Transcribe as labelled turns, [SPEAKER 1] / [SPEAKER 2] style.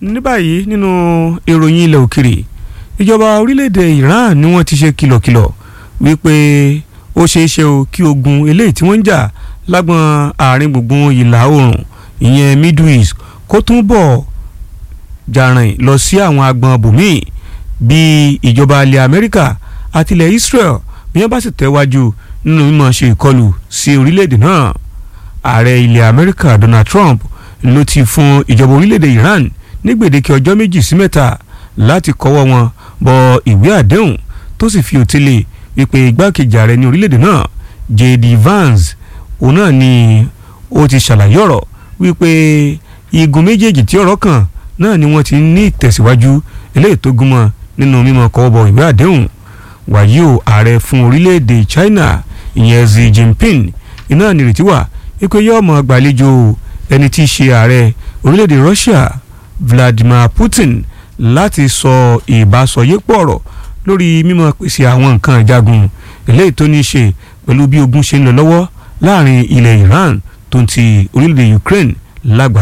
[SPEAKER 1] ní báyìí nínú ìròyìn ilẹ̀ òkèrè ìjọba orílẹ̀-èdè Iran ni wọ́n ti ṣe kìlọ̀kìlọ̀ wípé ó ṣeé ṣe o kí ogun eléyìí tí wọ́n ń jà lágbọn àárín gbùngbùn ìlà oòrùn ìyẹn Middle East kó tún bọ̀ jàrìn lọ sí àwọn agbọn bòmíì bí ìjọba ilẹ̀ Amẹ́ríkà àti ilẹ̀ Israel bí wọ́n bá sì tẹ̀wájú nínú mímọ̀ ṣe ìkọlù sí orílẹ̀-èdè náà ààrẹ ilẹ̀ Amẹ́ríkà Donald Trump ló ti fún ìjọba orílẹ̀-èdè Iran ní gbèdéke ọjọ́ méjì sí mẹ́ta láti kọ́wọ́ wọn bọ ìwé àdéhùn tó sì fi òtílé wípé igbákejì ààrẹ ní orílẹ̀-èdè náà J.D. Vance òun náà ni ó ti ṣàlàyé ọ̀rọ̀ wípé igun méjèèjì tí ọ̀rọ̀ kàn náà ni wọ́n ti ní ìtẹ̀síwájú eléyìí tó gúnmọ́ nínú mímọ́ kọ́wọ́ bọ ìwé àdéhùn wàyí o ààrẹ fún orílẹ̀-èdè China ìyẹn Xi Jinping iná nírètí wà wípé yóò mọ̀ gbàlejò ẹni tí í ṣe ààrẹ orílẹ̀-èdè Russia Vladimir Putin láti sọ ìbásọyépọ̀ ọ̀rọ̀ lórí mímọ̀ pèsè àwọn nǹkan ìjagun eléyìí tó ní í ṣe pẹ̀lú bí ogun ṣe ń lọ lọ́wọ́ láàrin ilẹ̀ Iran tó ń ti orílẹ̀-èdè Ukraine lágbàá